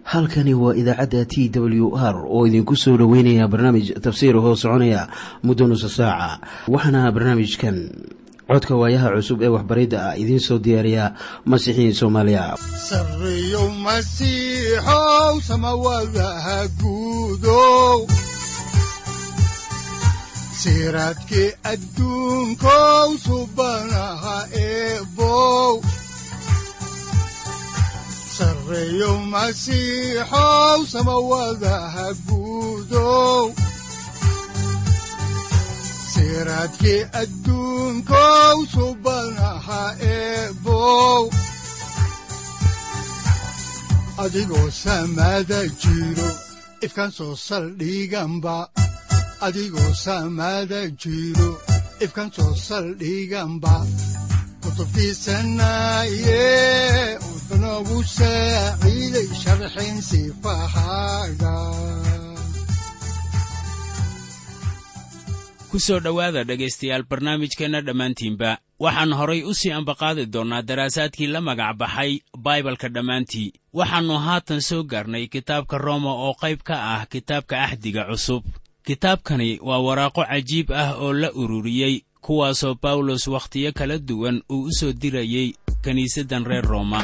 halkani waa idaacadda t w r oo idinku soo dhoweynaya barnaamij tafsiir hoo soconaya muddo nusa saaca waxaana barnaamijkan codka waayaha cusub ee waxbaridda ah idiin soo diyaariya masiixiin soomaaliya sareyow masiixow samawadaha guudow siraadkii adduunkow subanaha eebow sareyow masiixow samawadaha guudow siraadkii adduunkow subanaha eebow adigoo samada jiro ifkaan soo saldhiganba adigoo samada jiro ifkaan soo saldhiganba kutubtiisanaye udanogu saaciiday sharxin sifahaaga kusoo dhowaada dhegaystayaal barnaamijkeenna dhammaantiinba waxaan horay u sii ambaqaadi doonnaa daraasaadkii la magac baxay baibalka dhammaantii waxaannu haatan soo gaarnay kitaabka rooma oo qayb ka ah kitaabka axdiga cusub kitaabkani waa waraaqo cajiib ah oo la ururiyey kuwaasoo bawlos wakhtiyo kala duwan uu u soo dirayey kiniisaddan reer rooma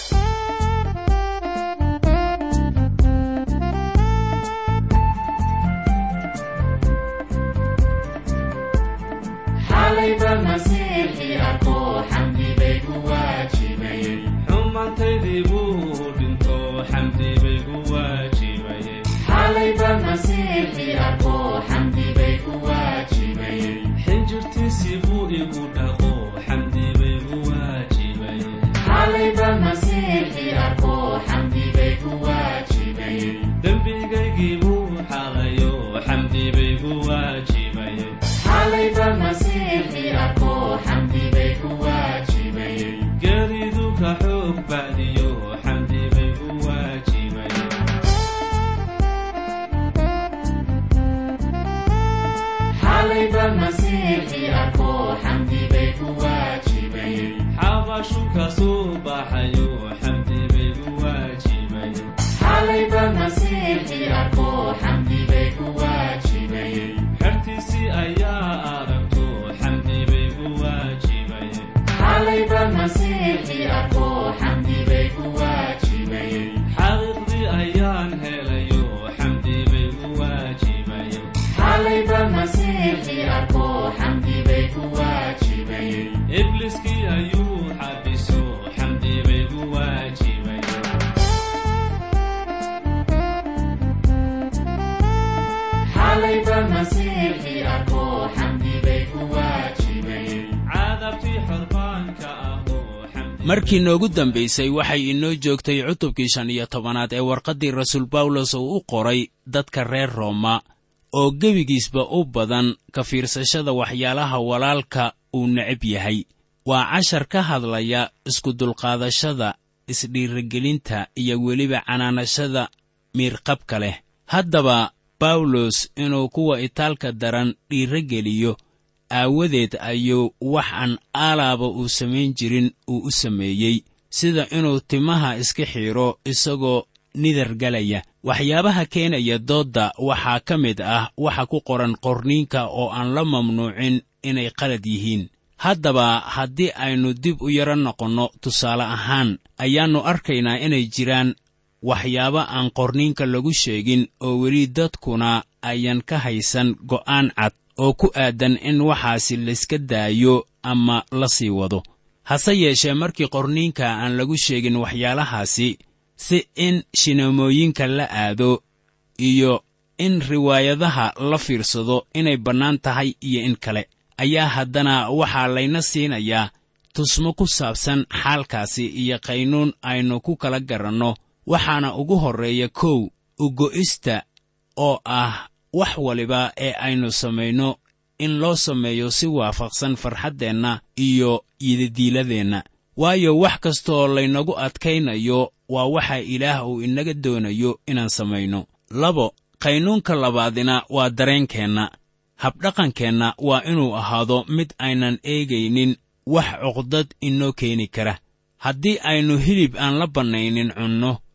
markii noogu dambaysay waxay inoo joogtay cutubkii shan iyo tobanaad ee warqaddii rasuul bawlos uu u qoray dadka reer rooma oo gebigiisba u badan ka fiirsashada waxyaalaha walaalka uu necab yahay waa cashar ka hadlaya iskudulqaadashada isdhiirigelinta iyo weliba canaanashada miirqabka leh haddaba bawlos inuu kuwa itaalka daran dhiirogeliyo aawadeed ayuu wax aan aalaaba uu samayn jirin uu u sameeyey sida inuu timaha iska xiidho isagoo nidar galaya waxyaabaha keenaya doodda waxaa ka mid ah waxa ku qoran qorniinka oo aan la mamnuucin inay qalad yihiin haddaba haddii aynu dib u yaro noqonno tusaale ahaan ayaannu arkaynaa inay jiraan waxyaabo aan qorniinka lagu sheegin oo weli dadkuna ayan ka haysan go'aan cad oo ku aadan in waxaasi layska daayo ama la sii wado hase yeeshee markii qorniinka aan lagu sheegin waxyaalahaasi si in shineemooyinka la aado iyo in riwaayadaha la fiirsado inay bannaan tahay iyo in kale ayaa haddana waxaa layna siinayaa tusmo ku saabsan xaalkaasi iyo qaynuun aynu ku kala garanno waxaana ugu horreeya kow ugo'ista oo ah wax waliba ee aynu samayno in loo sameeyo si waafaqsan farxaddeenna iyo yidadiiladeenna waayo wax kastooo laynagu adkaynayo waa waxa ilaah uu inaga doonayo inaan samayno labo qaynuunka labaadina waa dareenkeenna habdhaqankeenna waa inuu ahaado mid aynan eegaynin wax cuqdad inoo keeni kara haddii aynu hilib aan la bannaynin cunno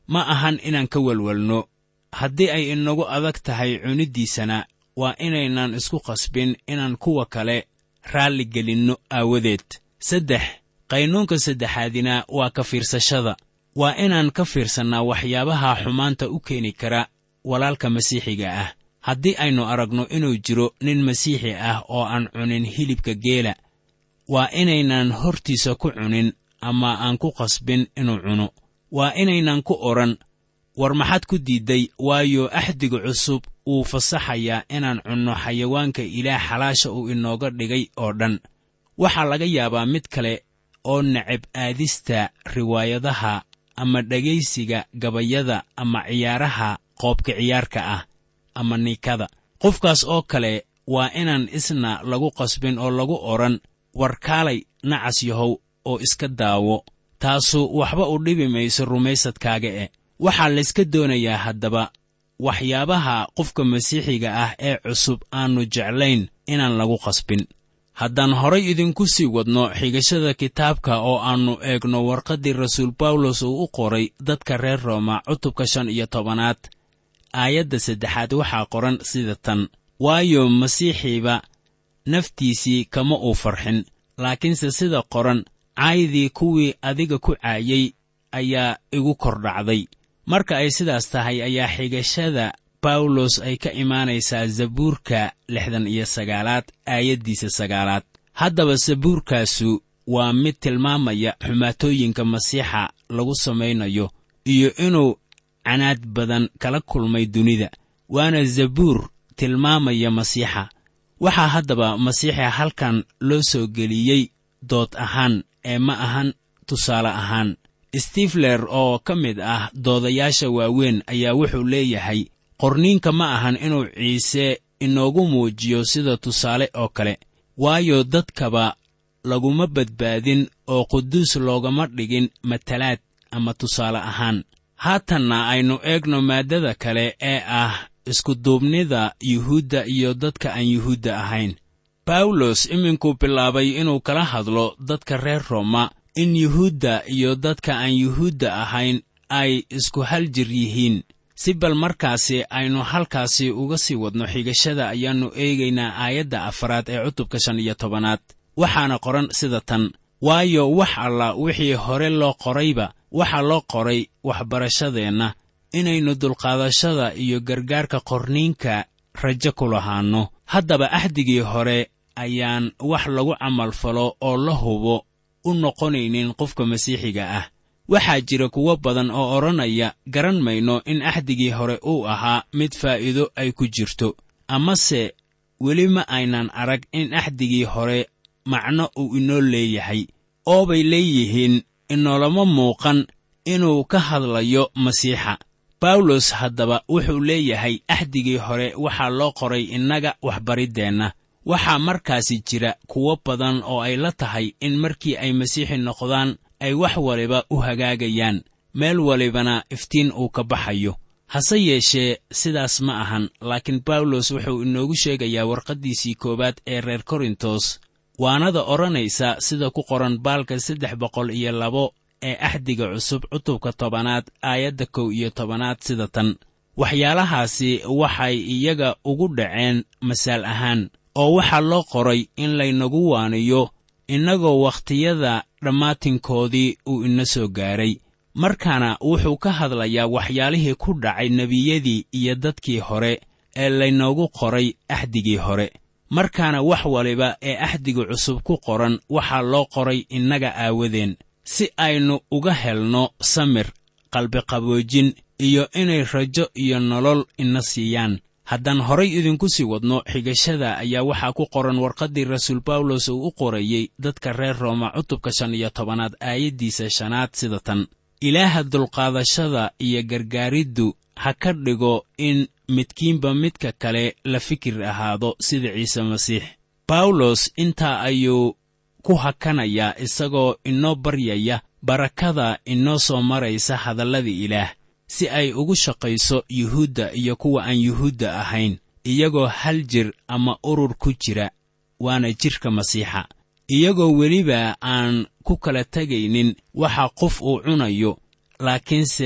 ma ahan inaan ka welwelno haddii ay inagu adag tahay cuniddiisana waa inaynan isku qasbin inaan kuwa kale raalli gelinno aawadeed saddex qaynuunka saddexaadina waa ka fiirsashada waa inaan ka fiirsannaa waxyaabaha xumaanta u keeni kara walaalka masiixiga ah haddii aynu aragno inuu jiro nin masiixi ah oo aan cunin hilibka geela waa inaynan hortiisa ku cunin ama aan ku qasbin inuu cuno waa inaynan ku odhan war maxaad ku diidday waayo axdiga cusub wuu fasaxayaa inaan cunno xayawaanka ilaah xalaasha uu inooga dhigay oo dhan waxaa laga yaabaa mid kale oo necab aadista riwaayadaha ama dhegaysiga gabayada ama ciyaaraha qoobka ciyaarka ah ama niikada qofkaas oo kale waa inaan isna lagu qasbin oo lagu odhan war kaalay nacas yahow oo iska daawo taasu waxba u dhibi mayso rumaysadkaaga e waxaa layska doonayaa haddaba waxyaabaha qofka masiixiga ah ee cusub aannu jeclayn inaan lagu qasbin haddaan horay idinku sii wadno xigashada kitaabka oo aannu eegno warqaddii rasuul bawlos uu u qoray dadka reer rooma cutubka shan iyo tobanaad aayadda saddexaad waxaa qoran sida tan waayo masiixiiba naftiisii kama uu farxin laakiinse sida qoran caydii kuwii adiga ku caayay ayaa igu kor dhacday marka ay sidaas tahay ayaa xigashada bawlos ay ka imaanaysaa zabuurka lixdan iyo sagaalaad aayaddiisa sagaalaad haddaba sabuurkaasu waa mid tilmaamaya xumaatooyinka masiixa lagu samaynayo iyo inuu canaad badan kala kulmay dunida waana zabuur tilmaamaya masiixa waxaa haddaba masiixa halkan loo soo geliyey dood ahaan ee ma ahan tusaale ahaan stifler oo ka mid ah doodayaasha waaweyn ayaa wuxuu leeyahay qorniinka ma ahan inuu ciise inoogu muujiyo sida tusaale oo kale waayo dadkaba laguma badbaadin oo quduus loogama dhigin matalaad ama tusaale ahaan haatanna aynu eegno maaddada kale ee ah iskuduubnida yuhuudda iyo dadka aan yuhuudda ahayn bawlos iminkuu bilaabay inuu kala hadlo dadka reer rooma in yuhuudda iyo dadka aan yuhuudda ahayn ay isku hal jir yihiin si bal markaasi aynu halkaasi uga sii wadno xigashada ayaannu eegaynaa aayadda afaraad ee cutubka shan iyo tobanaad waxaana qoran sida tan waayo wax alla wixii hore loo qorayba waxaa loo qoray waxbarashadeenna inaynu dulqaadashada iyo gargaarka qorniinka rajo ku lahaanno haddaba axdigii hore ayaan wax lagu camalfalo oo la hubo u noqonaynin qofka masiixiga ah waxaa jira kuwo badan oo odhanaya garan mayno in axdigii hore uu ahaa mid faa'iido ay ku jirto amase weli ma aynan arag in axdigii hore macno uu inoo leeyahay oo bay leeyihiin inoolama muuqan inuu ka hadlayo masiixa bawlos haddaba wuxuu leeyahay axdigii hore waxaa loo qoray innaga waxbariddeenna waxaa markaasi jira kuwo badan oo ay la tahay in markii ay masiixi noqdaan ay wax waliba u hagaagayaan meel walibana iftiin uu ka baxayo hase yeeshee sidaas ma ahan laakiin bawlos wuxuu inoogu sheegayaa warqaddiisii koowaad ee reer korintos waanada odhanaysa sida ku qoran baalka saddex boqol iyo labo ee axdiga cusub cutubka tobanaad aayadda kow iyo tobanaad sida tan waxyaalahaasi waxay iyaga ugu dhaceen masaal ahaan oo waxaa loo qoray in laynagu waaniyo innagoo wakhtiyada dhammaatinkoodii uu ina soo gaaray markaana wuxuu ka hadlayaa waxyaalihii ku dhacay nebiyadii iyo dadkii hore ee laynoogu qoray axdigii hore markaana wax waliba ee axdiga cusub ku qoran waxaa loo qoray innaga aawadeen si aynu uga helno samir qalbiqaboojin iyo inay rajo iyo nolol ina siiyaan haddaan horay idinku sii wadno xigashada ayaa waxaa ku qoran warqaddii rasuul bawlos uu u qorayey dadka reer rooma cutubka shan iyo tobanaad aayaddiisa shanaad sida tan ilaaha dulqaadashada iyo gargaariddu ha ka dhigo in midkiinba midka kale la fikir ahaado sida ciise masiix bawlos intaa ayuu ku hakanayaa isagoo inoo baryaya barakada inoo soo maraysa hadallada ilaah si ay ugu shaqayso yuhuudda iyo kuwa aan yuhuudda ahayn iyagoo hal jir ama urur ku jira waana jidhka masiixa iyagoo weliba aan ku kala tegaynin waxa qof uu cunayo laakiinse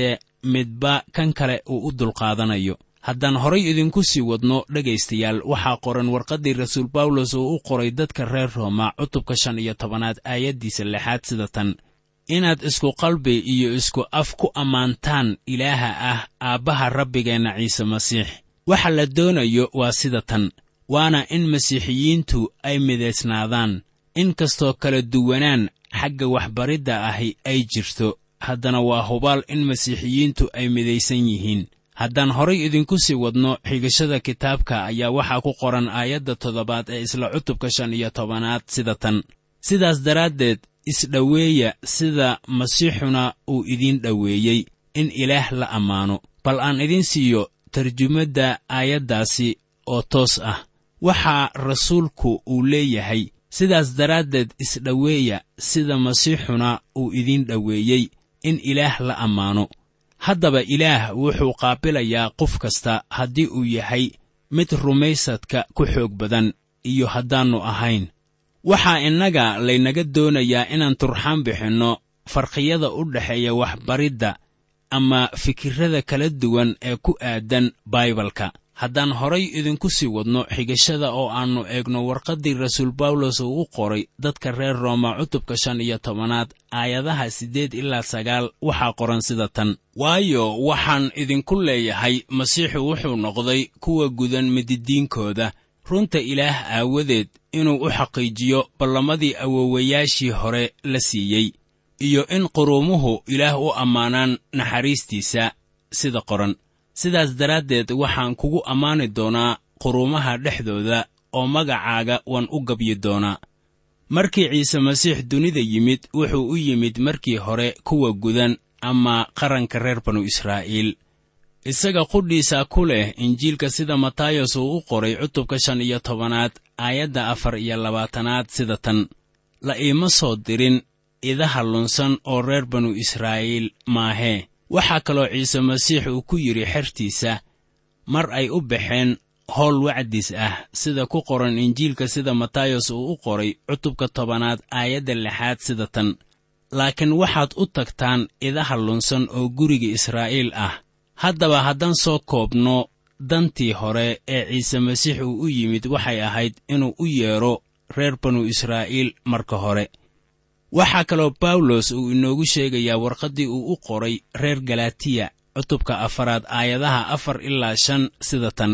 midba kan kale uu u dulqaadanayo haddaan horay idinku sii wadno dhegaystayaal waxaa qoran warqaddii rasuul bawlos oo u qoray dadka reer rooma cutubka shan iyo tobanaad aayaddiisa lixaad sida tan inaad isku qalbi iyo isku af ku ammaantaan ilaaha ah aabbaha rabbigeenna ciise masiix waxa la doonayo waa sida tan waana in masiixiyiintu ay midaysnaadaan in kastoo kala duwanaan xagga waxbaridda ahi ay jirto haddana waa hubaal in masiixiyiintu ay midaysan yihiin haddaan horay idinku sii wadno xigashada kitaabka ayaa waxaa ku qoran aayadda toddobaad ee isla cutubka shan iyo tobanaad sida tan sidaas daraaddeed isdhoweeya sida masiixuna uu idiin dhoweeyey in ilaah la ammaano bal aan idiin siiyo tarjumadda aayaddaasi oo toos ah waxaa rasuulku uu leeyahay sidaas daraaddeed isdhoweeya sida masiixuna uu idiin dhoweeyey in ilaah la ammaano haddaba ilaah wuxuu qaabilayaa qof kasta haddii uu yahay mid rumaysadka ku xoog badan iyo haddaannu ahayn waxaa innaga laynaga doonayaa inaan turxaan bixinno farqiyada u dhexeeya waxbaridda ama fikirrada kala duwan ee ku aadan baibalka haddaan horay idinku sii wadno xigashada oo aannu eegno warqaddii rasuul bawlos uu u qoray dadka reer rooma cutubka shan iyo tobanaad aayadaha siddeed ilaa sagaal waxaa qoran sida tan waayo waxaan idinku leeyahay masiixu wuxuu noqday kuwa gudan mididiinkooda runta ilaah aawadeed inuu u xaqiijiyo ballamadii awowayaashii hore la siiyey iyo in quruumuhu ilaah u ammaanaan naxariistiisa sida qoran sidaas daraaddeed waxaan kugu ammaani doonaa quruumaha dhexdooda oo magacaaga waan u gabyi doonaa markii ciise masiix dunida yimid wuxuu u yimid markii hore kuwa gudan ama qaranka reer banu israa'iil isaga qudhiisa ku leh injiilka sida matayos uu u qoray cutubka shan iyo tobanaad aayadda afar iyo labaatanaad sida tan la iima soo dirin idaha lunsan oo reer banu israa'iil maahee waxaa kaloo ciise masiix uu ku yidhi xertiisa mar ay u baxeen howl wacdis ah sida ku qoran injiilka sida matayos uu u qoray cutubka tobanaad aayadda lixaad sida tan laakiin waxaad u tagtaan idaha lunsan oo guriga israa'iil ah haddaba haddaan soo koobno dantii hore ee ciise masiix uu u yimid waxay ahayd inuu u yeedho reer banu israa'iil marka hore waxaa kaloo bawlos uu inoogu sheegayaa warqaddii uu u qoray reer galatiya cutubka afaraad aayadaha afar ilaa shan sida tan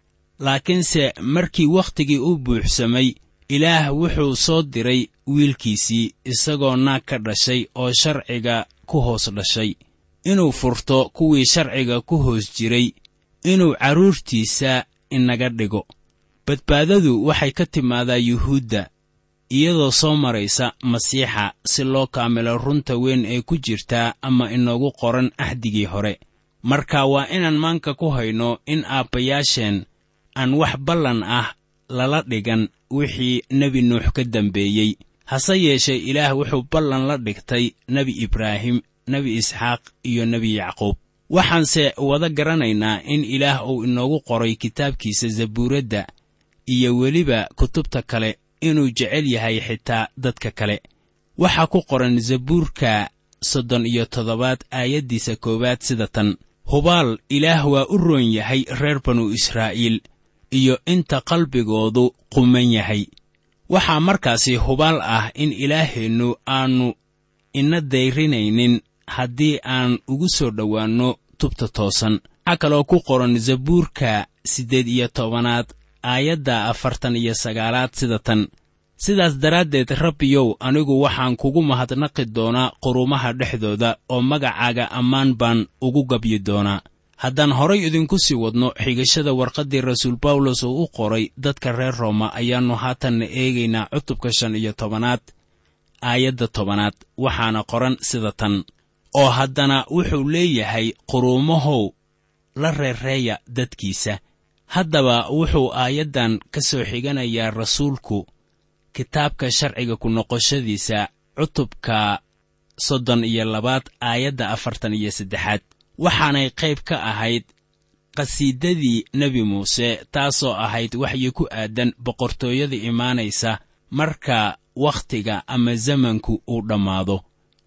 laakiinse markii wakhtigii u buuxsamay ilaah wuxuu soo diray wiilkiisii isagoo naag ka dhashay oo sharciga ku hoos dhashay inuu furto kuwii sharciga ku hoos jiray inuu carruurtiisa inaga dhigo badbaadadu waxay ka timaadaa yuhuudda iyadoo soo maraysa masiixa si loo kaamilo runta weyn ee ku jirtaa ama inoogu qoran axdigii hore marka waa inaan maanka ku hayno in aabbayaasheen aan wax ballan ah lala dhigan wixii nebi nuux ka dambeeyey hase yeeshee ilaah wuxuu ballan la dhigtay nebi ibraahim nebi isxaaq iyo nebi yacquub waxaanse wada garanaynaa in ilaah uu inoogu qoray kitaabkiisa zabuuradda iyo weliba kutubta kale inuu jecel yahay xitaa dadka kale waxaa ku qoran zabuurka soddon iyo toddobaad aayaddiisa koowaad sida tan hubaal ilaah waa u roon yahay reer banu israa'iil iyo inta qalbigoodu quman yahay waxaa markaasi hubaal ah in ilaaheennu aannu ina dayrinaynin haddii aan ugu soo dhowaanno tubta toosan waxaa kaloo ku qoran zabuurka siddeed iyo tobanaad aayadda afartan iyo sagaalaad sida tan sidaas daraaddeed rabbiyow anigu waxaan kugu mahadnaqi doonaa qurumaha dhexdooda oo magacaaga ammaan baan ugu gabyi doonaa haddaan horay idinku sii wadno xigashada warqaddii rasuul bawlos uu u qoray dadka reer rooma ayaannu haatanna eegaynaa cutubka shan iyo tobanaad aayadda tobanaad waxaana qoran sida tan oo haddana wuxuu leeyahay quruumahow la reereeya dadkiisa haddaba wuxuu aayaddan ka soo xiganayaa rasuulku kitaabka sharciga ku noqoshadiisa cutubka soddon iyo labaad aayadda afartan iyo saddexaad waxaanay qayb ka ahayd qhasiidadii nebi muuse taasoo ahayd waxyi ku aadan boqortooyada imaanaysa marka wakhtiga ama zamanku uu dhammaado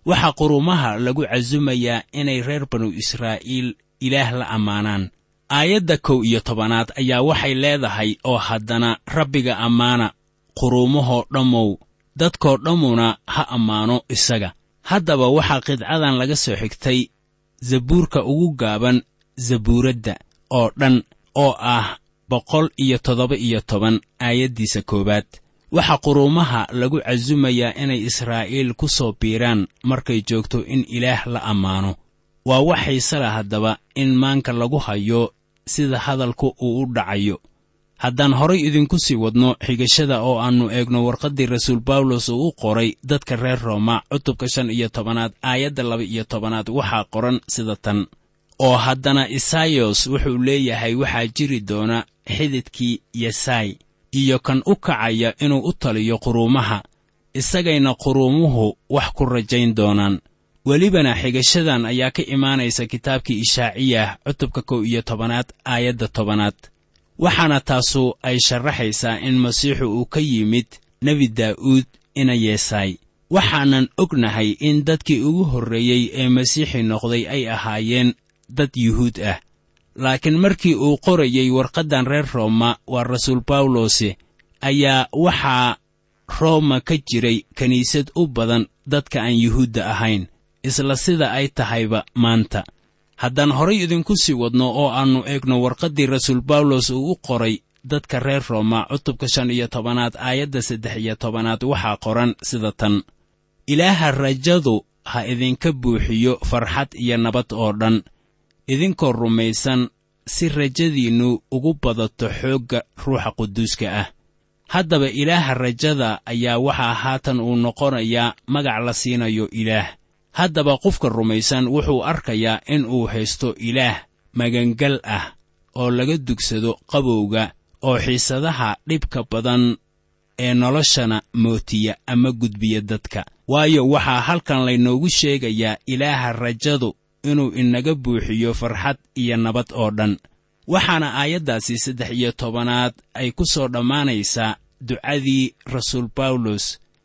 waxaa qurumaha lagu casumayaa inay reer banu israa'iil ilaah la ammaanaan aayadda kow iyo tobanaad ayaa waxay leedahay oo haddana rabbiga ammaana quruumahoo dhammow dadkoo dhammuna ha ammaano isaga haddaba waxaa qidcadan laga soo xigtay zabuurka ugu gaaban zabuuradda oo dhan oo ah boqol iyo toddoba iyo toban aayaddiisa koowaad waxaa quruumaha lagu casumayaa inay israa'iil ku soo biiraan markay joogto in ilaah la ammaano waa wax xiisala haddaba in maanka lagu hayo sida hadalku uu u dhacayo haddaan horay idinku sii wadno xigashada oo aannu eegno warqaddii rasuul bawlos uu u qoray dadka reer rooma cutubka shan iyo tobanaad aayadda laba iyo tobanaad waxaa qoran sida tan oo haddana isayos wuxuu leeyahay waxaa jiri doona xididkii yesai iyo kan u kacaya inuu u taliyo quruumaha isagayna quruumuhu wax ku rajayn doonaan welibana xigashadan ayaa ka imaanaysa kitaabkii ishaaciyah cutubka kow iyo tobanaad aayadda tobanaad waxaana taasu ay sharaxaysaa in masiixu uu ka yimid nebi daa'uud ina yeesaay waxaanan ognahay in dadkii ugu horreeyey ee masiixi noqday ay ahaayeen dad yuhuud ah laakiin markii uu qorayey warqaddan reer rooma waa rasuul bawlose ayaa waxaa rooma ka jiray kiniisad u badan dadka aan yuhuudda ahayn isla sida ay tahayba maanta haddaan horay idinku sii wadno oo aannu eegno warqaddii rasuul bawlos uu u qoray dadka reer rooma cutubka shan iyo tobanaad aayadda saddex iyo tobanaad waxaa qoran sida tan ilaaha rajadu ha idinka buuxiyo farxad iyo nabad oo dhan idinkoo rumaysan si rajadiinnu ugu badato xoogga ruuxa quduuska ah haddaba ilaaha rajada ayaa waxaa haatan uu noqonayaa magac la siinayo ilaah haddaba qofka rumaysan wuxuu arkayaa in uu haysto ilaah magangal ah oo laga dugsado qabowga oo xiisadaha dhibka badan ee noloshana mootiya ama gudbiya dadka waayo waxaa halkan laynoogu sheegayaa ilaaha rajadu inuu inaga buuxiyo farxad iyo nabad oo dhan waxaana aayaddaasi saddex iyo tobanaad ay ku soo dhammaanaysaa ducadii rasuul bawlos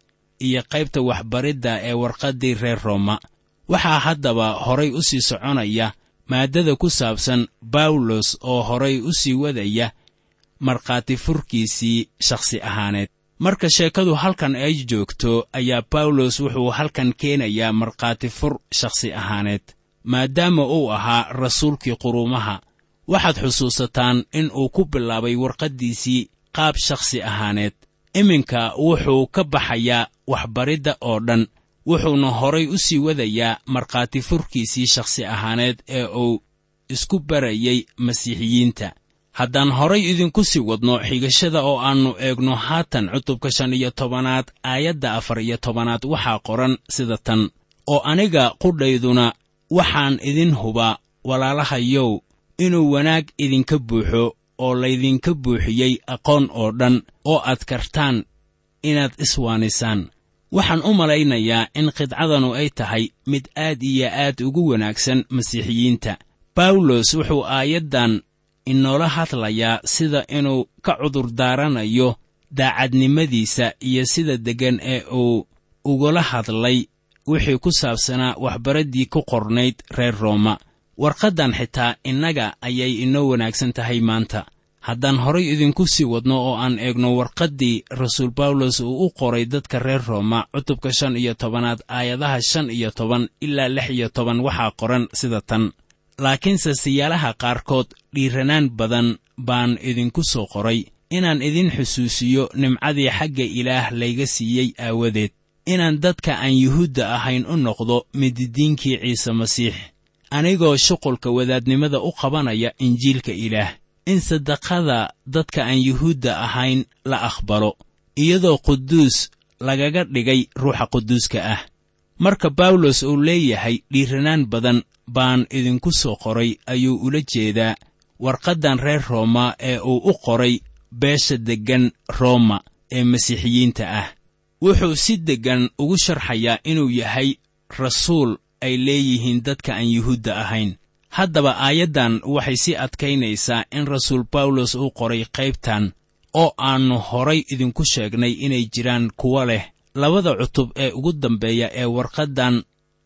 iyo qaybta waxbaridda ee warqaddii reer rooma waxaa haddaba horay u sii soconaya maaddada ku saabsan bawlos oo horay u sii wadaya markhaati furkiisii shakhsi ahaaneed marka sheekadu halkan ay joogto ayaa bawlos wuxuu halkan keenayaa markhaati fur shakhsi ahaaneed maadaama uu ahaa rasuulkii quruumaha waxaad xusuusataan in uu ku bilaabay warqaddiisii qaab shakhsi ahaaneed iminka wuxuu ka baxayaa waxbaridda oo dhan wuxuuna horay u sii wadayaa markhaati furkiisii shakhsi ahaaneed ee uu isku barayay masiixiyiinta haddaan horay idinku sii wadno xigashada oo aannu eegno haatan cutubka shan iyo tobanaad aayadda afar iyo tobanaad waxaa qoran sida tan oo aniga qudhayduna waxaan idin hubaa walaalahayow inuu wanaag idinka buuxo oo laydinka buuxiyey aqoon oo dhan oo aad kartaan inaad iswaanisaan waxaan u malaynayaa in qidcadanu ay tahay mid aad iyo aad ugu wanaagsan masiixiyiinta bawlos wuxuu aayaddan inoola hadlayaa sida inuu ka cudurdaaranayo daacadnimadiisa iyo sida deggan ee uu ugula hadlay wixii ku saabsanaa waxbaraddii ku qornayd reer rooma warqaddan xitaa innaga ayay inoo wanaagsan tahay maanta haddaan horay idinku sii wadno oo aan eegno warqaddii rasuul bawlos uu u qoray dadka reer rooma cutubka shan iyo tobanaad aayadaha shan iyo toban ilaa lix iyo toban waxaa qoran sida tan laakiinse siyaalaha qaarkood dhiiranaan badan baan idinku soo qoray inaan idin xusuusiyo nimcadii xagga ilaah layga siiyey aawadeed inaan dadka aan yuhuudda ahayn u noqdo mididiinkii ciise masiix anigoo shuqulka wadaadnimada u qabanaya injiilka ilaah in sadaqada dadka aan yuhuudda ahayn la aqbalo iyadoo quduus lagaga dhigay ruuxa quduuska ah marka bawlos uu leeyahay dhiiranaan badan baan idinku soo qoray ayuu ula jeedaa warqaddan reer rooma ee uu u qoray beesha deggan rooma ee masiixiyiinta ah wuxuu si deggan ugu sharxayaa inuu yahay rasuul ay leeyihiin dadka aan yuhuudda ahayn haddaba aayaddan waxay sii adkaynaysaa in rasuul bawlos uu qoray qaybtan oo aannu horay idinku sheegnay inay jiraan kuwo leh labada cutub ee ugu dambeeya ee warqaddan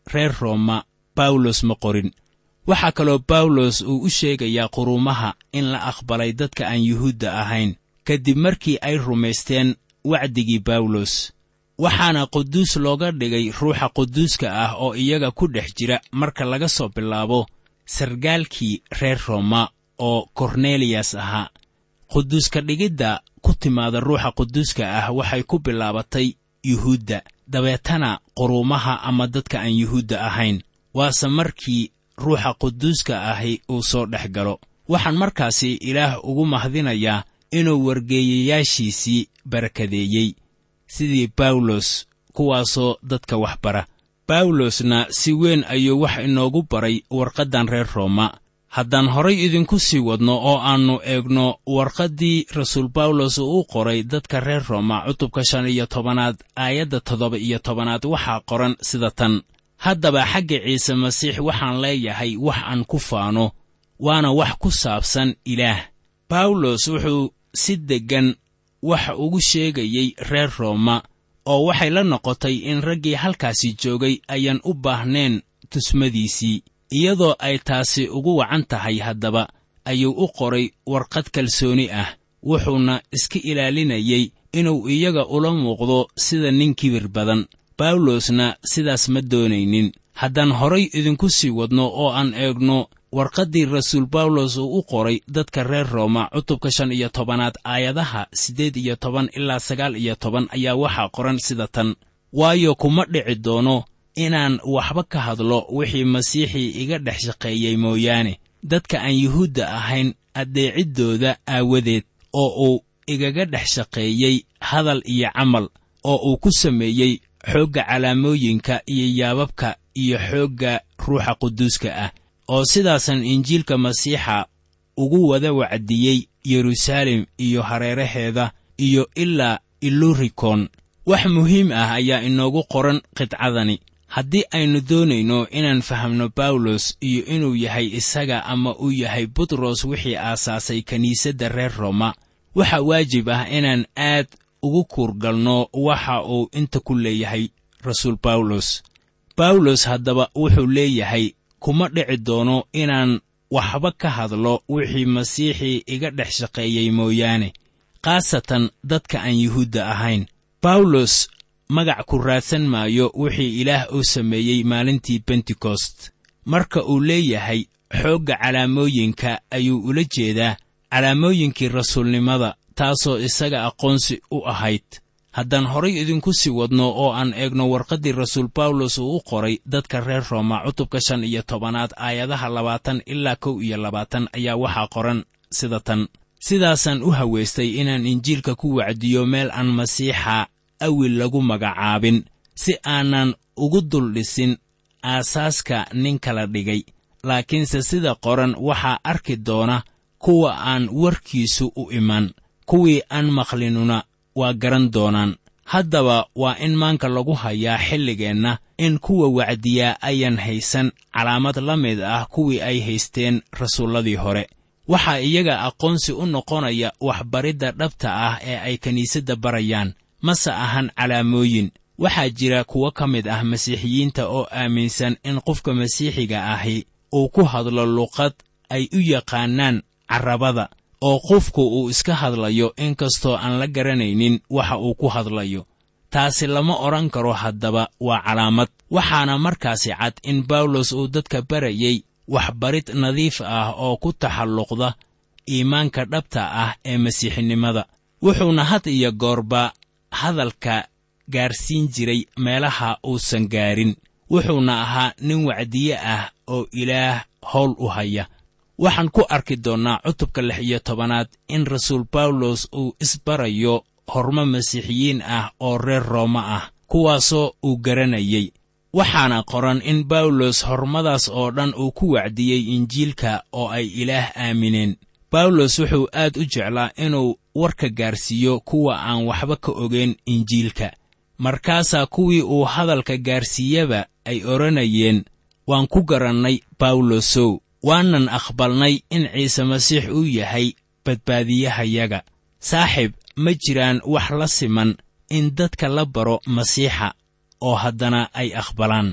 reer rooma bawlos ma qorin waxaa kaloo bawlos uu u sheegayaa quruumaha in la aqbalay dadka aan yuhuudda ahayn kadib markii ay rumaysteen wacdigii bawlos waxaana quduus looga dhigay ruuxa quduuska ah oo iyaga ku dhex jira marka laga soo bilaabo sargaalkii reer rooma oo korneliyas ahaa quduuska dhigidda ku timaada ruuxa quduuska ah waxay ku bilaabatay yuhuudda dabeetana quruumaha ama dadka aan yuhuudda ahayn waase markii ruuxa quduuska ahi uu soo dhex galo waxaan markaasi ilaah ugu mahdinayaa inuu wargeeyayaashiisii barakadeeyey sidii bawlos kuwaasoo dadka wax bara bawlosna si weyn ayuu wax inoogu baray warqaddan reer rooma haddaan horay idinku sii wadno oo aannu eegno warqaddii rasuul bawlos uu u qoray dadka reer rooma cutubka shan iyo tobanaad aayadda toddoba iyo tobanaad waxaa qoran sida tan haddaba xagga ciise masiix waxaan leeyahay wax aan ku faano waana wax ku saabsan ilaah bawlos wuxuu si deggan wax ugu sheegayey reer rooma oo waxay la noqotay in raggii halkaasi joogay ayaan u baahnayn tusmadiisii iyadoo ay taasi ugu wacan tahay haddaba ayuu u qoray warqad kalsooni ah wuxuuna iska ilaalinayey inuu iyaga ula muuqdo sida nin kibir badan bawlosna sidaas ma doonaynin haddaan horay idinku sii wadno oo aan eegno warqaddii rasuul bawlos uu u qoray dadka reer rooma cutubka shan iyo tobanaad aayadaha siddeed iyo toban ilaa sagaal iyo toban ayaa waxaa qoran sida tan waayo kuma dhici doono inaan waxba ka hadlo wixii masiixii iga dhex shaqeeyey mooyaane dadka aan yuhuudda ahayn addeeciddooda aawadeed oo uu igaga dhex shaqeeyey hadal iyo camal oo uu ku sameeyey xoogga calaamooyinka iyo yaababka iyo xoogga ruuxa quduuska ah oo sidaasan injiilka masiixa ugu wada wacdiyey yeruusaalem iyo hareeraheeda iyo ilaa ilurikon wax muhiim ah ayaa inoogu qoran qidcadani haddii aynu doonayno inaan fahamno bawlos iyo inuu yahay isaga ama uu yahay butros wixii aasaasay kiniisadda reer rooma waxaa waajib ah inaan aad ugu kuurgalno waxa uu inta ku leeyahay rasuul bawlos bawlos haddaba wuxuu leeyahay kuma dhici doono inaan waxba ka hadlo wixii masiixii iga dhex shaqeeyey mooyaane khaasatan dadka aan yuhuudda ahayn bawlos magac ku raadsan maayo wixii ilaah uu sameeyey maalintii bentekost marka uu leeyahay xoogga calaamooyinka ayuu ula jeedaa calaamooyinkii rasuulnimada taasoo isaga aqoonsi u ahayd haddaan horay idinku sii wadno oo aan eegno warqaddii rasuul bawlos uu u qoray dadka reer rooma cutubka shan iyo tobanaad aayadaha labaatan ilaa kow iyo labaatan ayaa waxaa qoran sida tan sidaasaan u hawaystay inaan injiilka ku wacdiyo meel aan masiixa awil lagu magacaabin si aanan ugu duldhisin aasaaska nin kala dhigay laakiinse sida qoran waxaa arki doona kuwa aan warkiisu u iman kuwii aan maqlinuna waa garan doonaan haddaba waa in maanka lagu hayaa xilligeenna in kuwa wacdiyaa ayan haysan calaamad la mid ah kuwii ay haysteen rasuulladii hore waxaa iyaga aqoonsi u noqonaya waxbaridda dhabta ah ee ay kiniisadda barayaan mase ahan calaamooyin waxaa jira kuwo ka mid ah masiixiyiinta oo aaminsan in qofka masiixiga ahi uu ku hadlo luqad ay u yaqaanaan carrabada oo qofku uu iska hadlayo inkastoo aan la garanaynin waxa uu ku hadlayo taasi lama odhan karo haddaba waa calaamad waxaana markaasi cad in bawlos uu dadka barayey waxbarid nadiif ah oo ku taxalluqda iimaanka dhabta ah ee masiixinimada wuxuuna had iyo goorba hadalka gaarsiin jiray meelaha uusan gaarin wuxuuna ahaa nin wacdiye ah oo ilaah howl u haya waxaan ku arki doonnaa cutubka lix iyo tobanaad in rasuul bawlos uu isbarayo hormo masiixiyiin ah oo reer rooma ah kuwaasoo uu garanayey waxaana qoran in bawlos hormadaas oo dhan uu ku wacdiyey injiilka oo ay ilaah aamineen bawlos wuxuu aad u jeclaa inuu warka gaarsiiyo kuwa aan waxba ka ogayn injiilka markaasaa kuwii uu hadalka gaarsiiyaba ay odhanayeen waan ku garannay bawlosow waanan aqbalnay in ciise masiix uu yahay badbaadiyahayaga saaxib ma jiraan wax la siman in dadka la baro masiixa oo haddana ay aqbalaan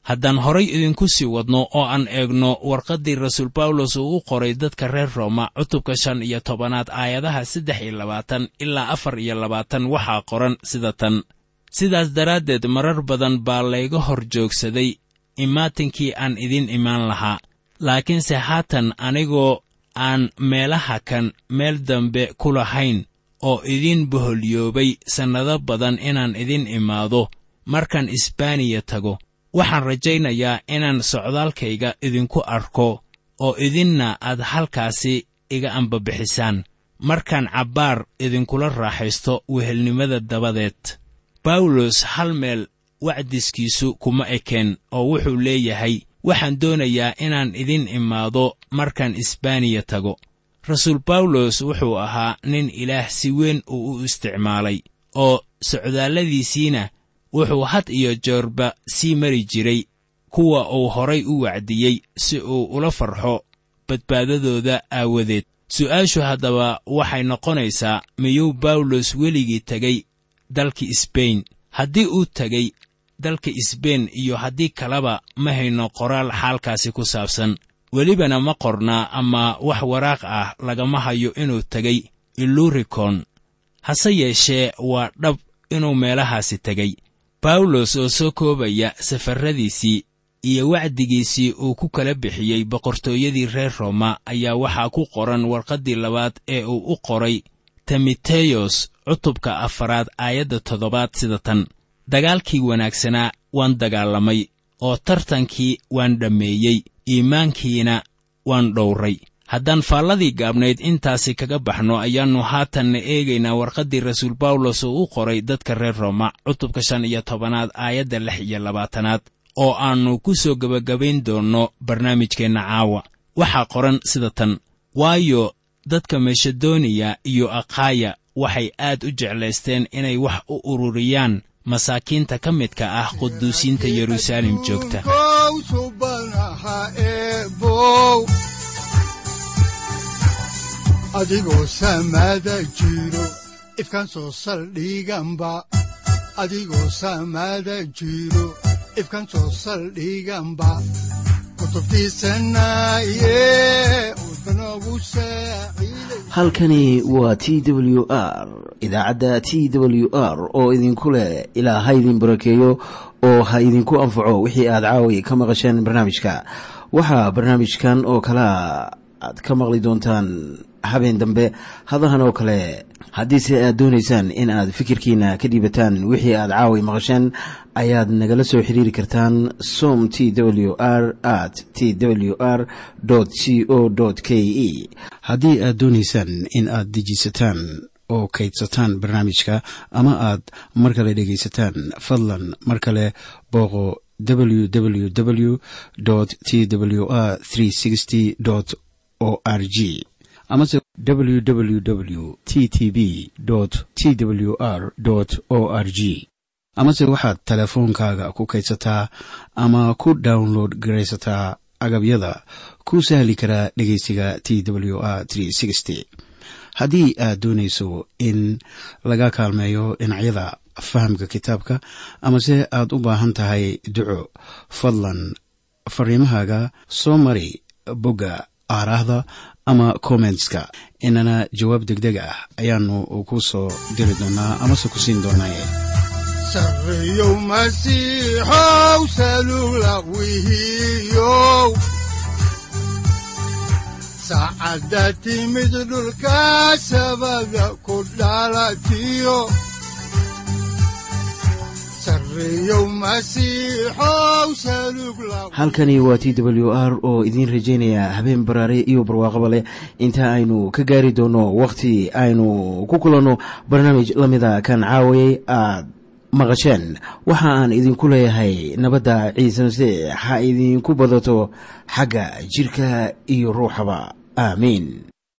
haddaan horay idinku sii wadno oo aan eegno warqaddii rasuul bawlos uu u qoray dadka reer rooma cutubka shan iyo tobanaad aayadaha saddex iyo labaatan ilaa afar iyo labaatan waxaa qoran sida tan sidaas daraaddeed marar badan baa layga hor joogsaday imaatinkii aan idin imaan lahaa laakiinse haatan anigoo aan meelaha kan meel dambe ku lahayn oo idin boholyoobay sannado badan inaan idin imaado markaan isbaaniya tago waxaan rajaynayaa inaan socdaalkayga idinku arko oo idinna aad halkaasi iga ambabixisaan markaan cabbaar idinkula raaxaysto wehelnimada dabadeed bawlos hal meel wacdiskiisu kuma ekeen oo wuxuu leeyahay waxaan doonayaa inaan idin imaado markaan isbaaniya tago rasuul bawlos wuxuu ahaa nin ilaah si weyn uu u isticmaalay oo socdaalladiisiina wuxuu had iyo joorba sii mari jiray kuwa uu horay u wacdiyey si uu ula farxo badbaadadooda aawadeed su'aashu haddaba waxay noqonaysaa miyuu bawlos weligii tegey dalka isbayn haddii uu tegey dalka isbain iyo haddii kaleba ma hayno qoraal xaalkaasi ku saabsan welibana ma qornaa ama wax waraaq ah lagama hayo inuu tegey ilurikon hase yeeshee waa dhab inuu meelahaasi tegey bawlos oo soo koobaya safarradiisii iyo wacdigiisii uu ku kala bixiyey boqortooyadii reer rooma ayaa waxaa ku qoran warqaddii labaad ee uu u qoray timiteyos cutubka afaraad aayadda toddobaad sida tan dagaalkii wanaagsanaa waan dagaalamay oo tartankii waan dhammeeyey iimaankiina waan dhowray haddaan faalladii gaabnayd intaasi kaga baxno ayaannu haatanna eegaynaa warqaddii rasuul bawlos uu u qoray dadka reer rooma cutubka shan iyo tobanaad aayadda lix iyo labaatanaad oo aannu ku soo gebagabayn doonno barnaamijkeenna caawa waxaa qoran sida tan waayo dadka masedoniya iyo akhaya waxay aad u jeclaysteen inay wax u ururiyaan masaakiinta ka midka ah quduusiinta yeruusaalem joogta kow subanaha eebow adigoo samaada jiro ifkaan soo saldhiganba adigoo samaada jiro ifkaan soo saldhiganba kutubtiisanaye udbanogu saaciiday halkani waa t w r idaacadda t w r oo idinku leh ilaa ha idin barakeeyo oo ha idinku anfaco wixii aad caawi ka maqasheen barnaamijka waxaa barnaamijkan oo kalea aad ka maqli doontaan habeen dambe hadahan oo kale haddiise aad doonaysaan in aad fikirkiina ka dhiibataan wixii aad caawi maqasheen ayaad nagala soo xiriiri kartaan som t w r at t w r c o k e haddii aad doonaysaan in aad dejiisataan oo kaydsataan barnaamijka ama aad mar kale dhegaysataan fadlan mar kale booqo www t w r o r g amase www t t b t w r o r g amase waxaad teleefoonkaaga ku kaydsataa ama ku download garaysataa agabyada ku sahli karaa dhegeysiga t w r haddii aad doonayso in laga kaalmeeyo dhinacyada fahamka kitaabka amase aad u baahan tahay duco fadlan fariimahaaga soo mari bogga aaraahda ama kommentska inana jawaab degdeg ah ayaanu ku soo diri doonaa amase ku siin doonaaye sarreyow masiixow salula wihiyow saacadda timid dhulka sabada ku dhalatiyo sarreyow masiixow salug la halkani waa t w r oo idiin rajaynaya habeen baraare iyo barwaaqaba leh inta aynu ka gaari doono wakhti aynu ku kulanno barnaamij la mida kan caawayay aad maqasheen waxa aan idinku leeyahay nabadda ciise masiix ha idinku badato xagga jidhka iyo ruuxaba aamiin